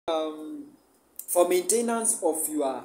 um, for maintenance of your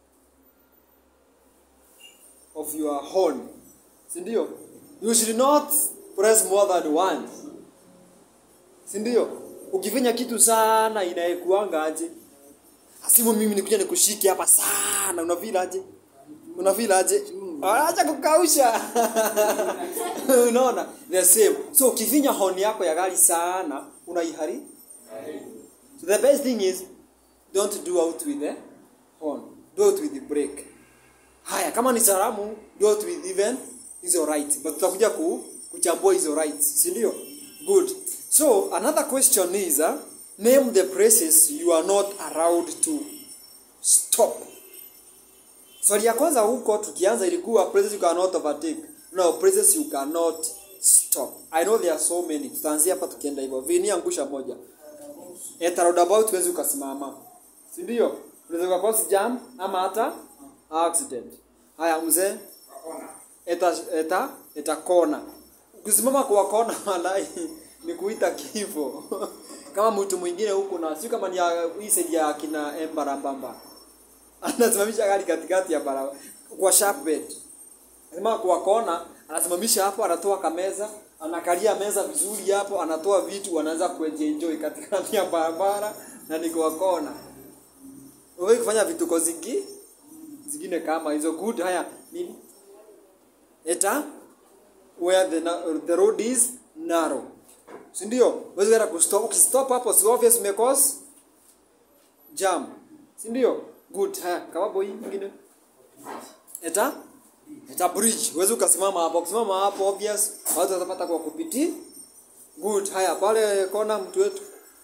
of your horn sindio you should not press more than once sindio ukifinya kitu sana inaekuanga aje asimu mimi nikuja nikushike hapa sana unafeel aje unafeel aje acha kukausha unaona the same so ukifinya horn yako ya gari sana unaihari so the best thing is don't do out with the horn do it with the brake haya kama ni salamu do it with even hizo right but tutakuja ku, kuchambua hizo rights si ndio good so another question is uh, name the places you are not allowed to stop swali ya kwanza huko tukianza ilikuwa places you cannot overtake no places you cannot stop i know there are so many tutaanzia hapa tukienda hivyo vini angusha moja at a roundabout huwezi ukasimama si ndio unaweza ukakosi jam ama hata accident haya mzee eta eta eta kona ukisimama kwa kona walai ni kuita kifo kama mtu mwingine huko na sio kama ni ya- hii side ya kina embarambamba anasimamisha gari katikati ya barabara kwa sharp bed Anasema kwa kona anasimamisha hapo anatoa kameza anakalia meza vizuri hapo anatoa vitu anaanza kuenjoy katikati ya barabara na ni kwa kona wewe kufanya vituko zingi zingine kama hizo good haya nini eta where the, na- the road is narrow si ndio huwezi kwenda kustop ukistop hapo si obvious umecause jam si ndio good haya kama boy mwingine eta eta bridge huwezi ukasimama hapo ukisimama hapo obvious watu watapata kwa kupiti good haya pale kona mtu wetu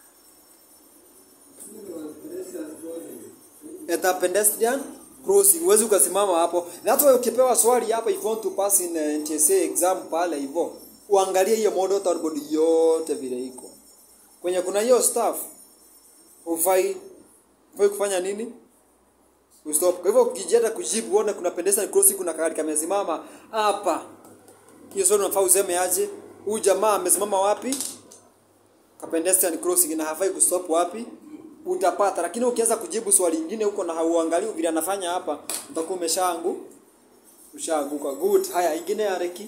at a pedestrian crossing huwezi ukasimama hapo that's why ukipewa swali hapa if you want to pass in uh, NTSA exam pale hivyo uangalie hiyo model body yote vile iko kwenye kuna hiyo staff ufai ufai kufanya nini Ustop. Kwa hivyo ukijeta kujibu uone kuna pedestrian crossing kuna gari kamesimama hapa. Hiyo swali unafaa useme aje? Huyu jamaa amesimama wapi? Ka pedestrian crossing na hafai kustop wapi? Utapata. Lakini ukianza kujibu swali lingine huko na hauangalii vile anafanya hapa, utakuwa umeshaangu ushaanguka. Good. Haya, ingine ya reki.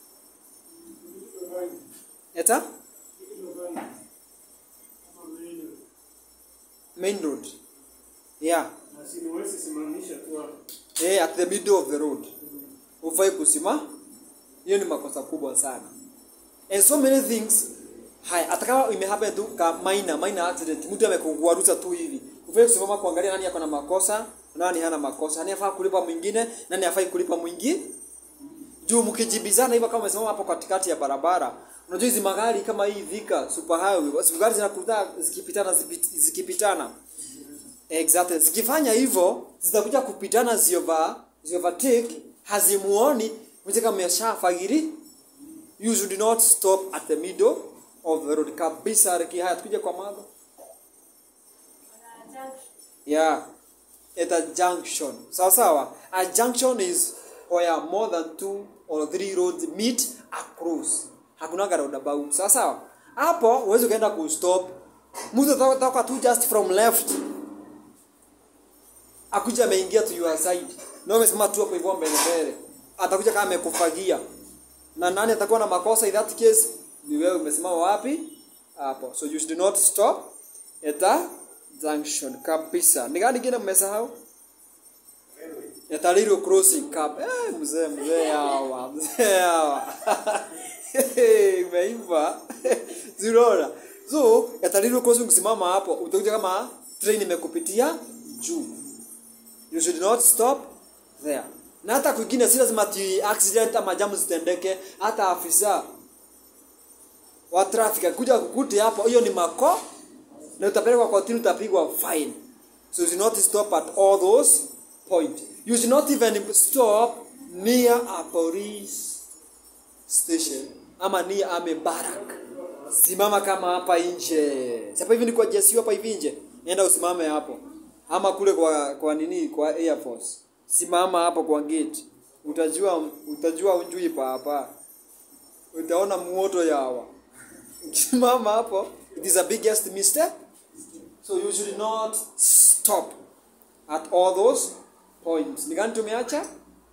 Eta? Main road. Yeah. Asiwezi simamisha tu hapo. eh, at the middle of the road ufai kusima hiyo ni makosa kubwa sana and so many things haya hata kama imehappen tu ka minor minor accident mtu amekuguaruza tu hivi ufai kusimama kuangalia nani ako na makosa na nani hana makosa nani afaa kulipa mwingine nani afai kulipa mwingine juu mkijibizana hivyo kama umesimama hapo katikati ya barabara unajua hizi magari kama hii Thika super highway basi gari zinakuta zikipitana zipi- zikipitana Exactly. Zikifanya hivyo zitakuja kupitana ziova ziovertake hazimuoni mje kama ameshafagiri you should not stop at the middle of the road kabisa reki haya tukija kwa mada yeah at a junction sawa sawa a junction is where more than two or three roads meet across hakuna roundabout sawa sawa hapo huwezi ukaenda kustop mtu atatoka tu just from left akuja ameingia to your side na umesimama tu hapo hivyo mbele mbele atakuja kama amekufagia na nani atakuwa na makosa in that case ni wewe umesimama wapi hapo so you should not stop at a junction kabisa ni gani kingine mmesahau at a little crossing cap eh mzee mzee hawa mzee hawa imeiva zinaona so at a little crossing kusimama hapo utakuja kama train imekupitia juu you should not stop there na hata kwingine si lazima ti accident ama jamu zitendeke hata afisa wa traffic akuja kukute hapo hiyo ni mako na utapelekwa kotini utapigwa fine so you should not stop at all those point you should not even stop near a police station ama near a barrack simama kama hapa nje Si hapa hivi ni kwa jeshi hapa hivi nje nenda usimame hapo ama kule kwa kwa nini kwa air force simama hapo kwa gate utajua utajua unjui papa utaona muoto yawa ukisimama hapo it is a biggest mistake so you should not stop at all those points ni gani tumeacha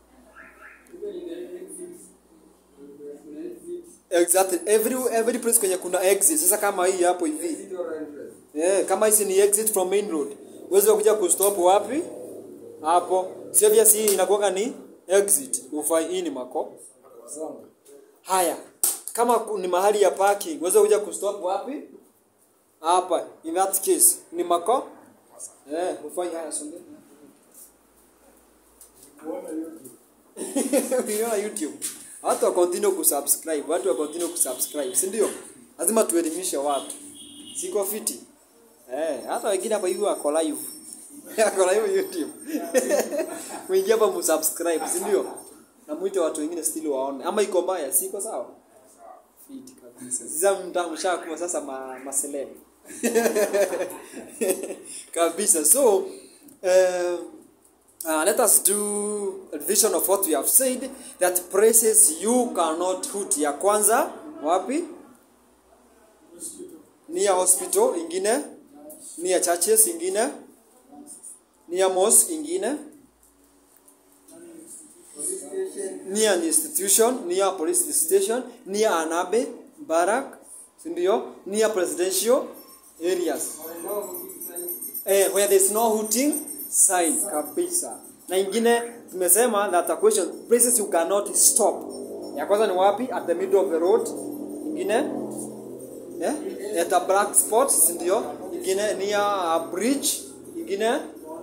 exactly every every place kwenye kuna exit sasa kama hii hapo hivi yeah, kama hizi ni exit from main road uweze kuja kustop wapi hapo sio si inakuwa ni exit ufai hii ni mako haya kama ku- ni mahali ya parking uweze kuja kustop wapi hapa in that case ni mako eh ufai haya songe uliona youtube watu wa continue kusubscribe watu wa continue kusubscribe si ndio lazima tuelimishe watu siko fiti eh hata wengine hapa hivi wako live wako live youtube mwingia hapa msubscribe si ndio na mwite watu wengine still waone ama iko mbaya siko sawa fiti kabisa sasa mtamshakuwa sasa ma, maseleb kabisa so uh, uh, let us do a vision of what we have said that places you cannot hut ya kwanza wapi near hospital ingine near churches ingine near mosque ingine near an institution near a police station near an abbey barrack si ndio near presidential areas eh, where there is no hooting sign kabisa na ingine tumesema that a question places you cannot stop ya kwanza ni wapi at the middle of the road ingine eh, at a black spot si ndio ingine near a bridge ingine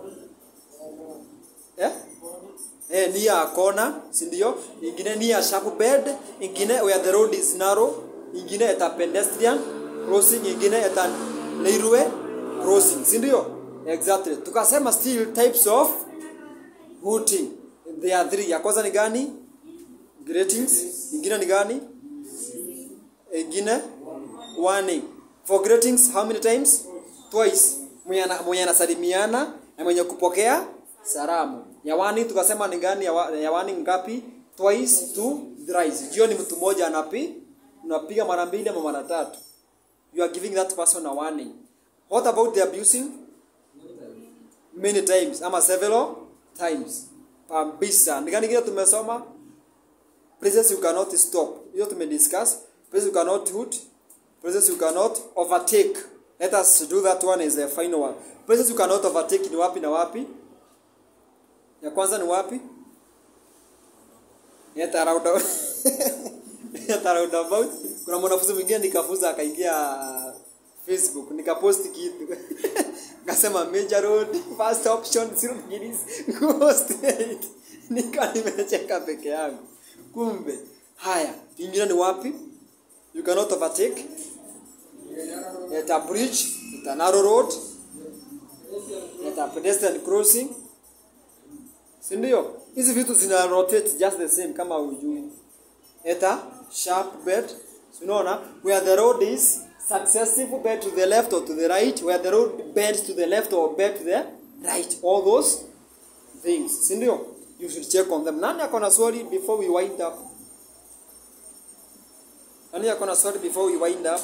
eh? Eh, near a corner si ndio ingine near a sharp bed ingine where the road is narrow ingine at a pedestrian crossing ingine at a railway crossing si ndio exactly tukasema still types of hooting there are three ya kwanza ni gani greetings ingine ni gani ingine warning for greetings how many times twice mwenye ana- mwenye anasalimiana na mwenye kupokea salamu ya warning tukasema ni gani ya, wa- ya warning ngapi twice to thrice hiyo ni mtu mmoja anapi unapiga mara mbili ama mara tatu you are giving that person a warning what about the abusing many times ama several times kabisa ni gani kile tumesoma places you cannot stop hiyo tumediscuss places you cannot hoot places you cannot overtake let us do that one as the final one places you cannot overtake ni wapi na wapi ya kwanza ni wapi Yeta roundabout. Yeta roundabout. Kuna mwanafunzi mwingine nikafuza akaingia Facebook nikapost kitu. Nikasema major road first option zero degrees go straight. Nika nimecheka peke yangu. Kumbe haya, ingine ni wapi? You cannot overtake. At a bridge, at a narrow road, at a pedestrian crossing, si ndio hizi vitu zina rotate just the same kama ujui eta sharp bed si unaona where the road is successive bed to the left or to the right where the road bends to the left or bend to the right all those things si ndio you should check on them nani ako na swali before we wind up nani ako na swali before we wind up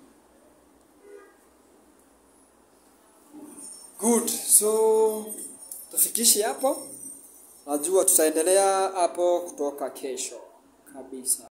good so tufikishe hapo najua tutaendelea hapo kutoka kesho kabisa